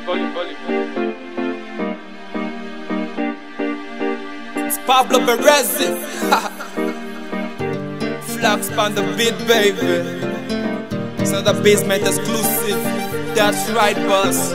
volume, volume. It's Pablo Berezi. Flax on the beat, baby. It's another basement exclusive. That's right, boss.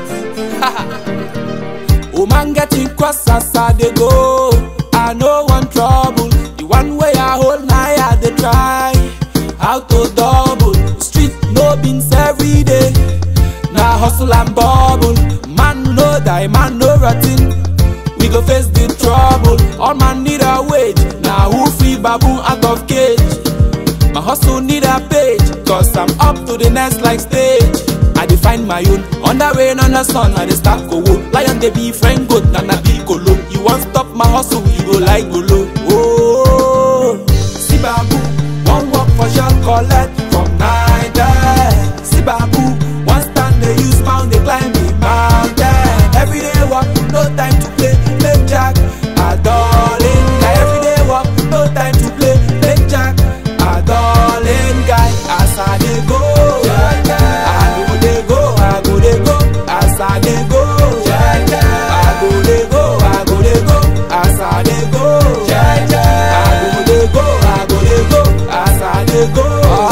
Woman getting cross as I dey go. I no want trouble. The one way I hold my heart, they try. How to double. Street no beans every day. Now hustle and bubble. Man no die, man no rotten. We go face the trouble. All man need a wage. Now who free baboon out of cage? My hustle need a page. Cause I'm up to the next like stage. I define my own. On the rain, on the sun, I dey start go Lion they be friend goat, and I be colo. You want stop my hustle, you go like go low. Oh, see babu, one walk for shall collect from night. See babu, one stand they use pound they climb the mountain. Every day walk, no time to play, play jack. I darling guy. Every day walk, no time to play, play jack. I darling guy. As I dey go, I go dey go, I go dey go. As I dey go, I go dey go, I go dey go. As I dey go, I go dey go, I go dey go. As I dey go,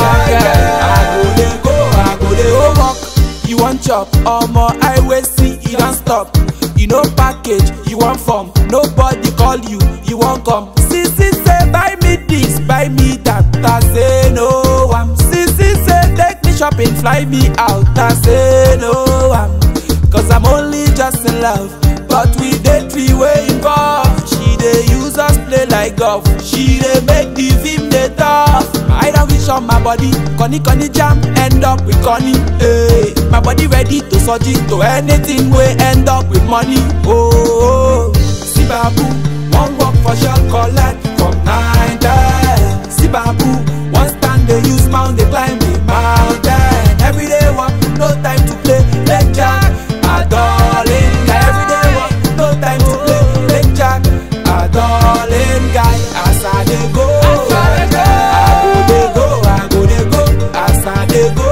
I go dey go, I go dey go. Work, you want chop, omo highway see e don stop. You no package, you want form, nobody call you, you wan come. Sisi say buy me this, buy me that, I say no am. Sisi say take me shopping, fly me out, I say no am. Cause I'm only just in love, but we dey three way involved. She dey use us play like golf, she dey make the film dey tough. I don't wish on my body, Connie Connie jam, end up with Connie. Hey, my body ready to surgery to anything we end up with money. Oh, oh. see babu, one walk for shall collect from nine ten. See babu, one stand they use mount they climb the mountain. Every day walk, no time to play, play jack. A darling guy, every day walk, no time to play, play jack. A darling guy, as I dey go, I go dey go, I go dey go, as I dey go,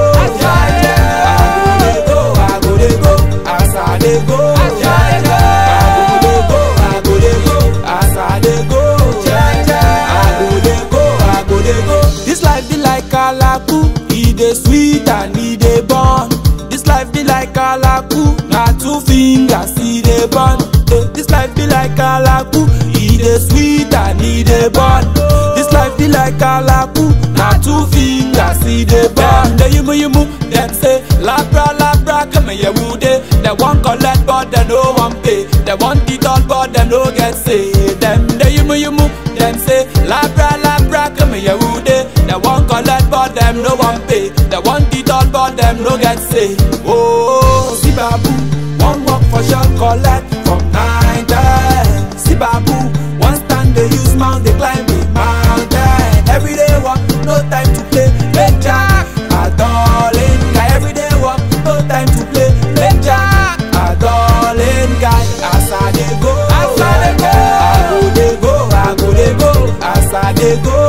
I go dey go, I go dey go, as I dey go, I go dey go, I go dey go, as I dey go, I go dey go, I go dey go. This life be like alaku, e dey sweet and e dey burn. This life be like alaku, na two fingers e dey burn. Eh, This life be like alaku, e dey sweet and e dey burn. This life be like alaku, na two fingers e dey burn. Dem yumu yumu, dem say labra labra come here wude. Dem wan collect but dem no wan pay. Dem want it all but dem no get say. Dem dey yumu yumu, dem say labra labra come here wude. Dem wan collect but dem no wan pay. Dem want it all but dem no get say. Oh, see babu, one work for shall collect from nine ten. See babu, one stand they use mount they climb the mountain. Every day walk, no time to play, play jack. A darling guy, every day walk, no time to play, play jack. A darling guy, as I dey go, as I dey go, I go dey go, I go dey go, as I dey go.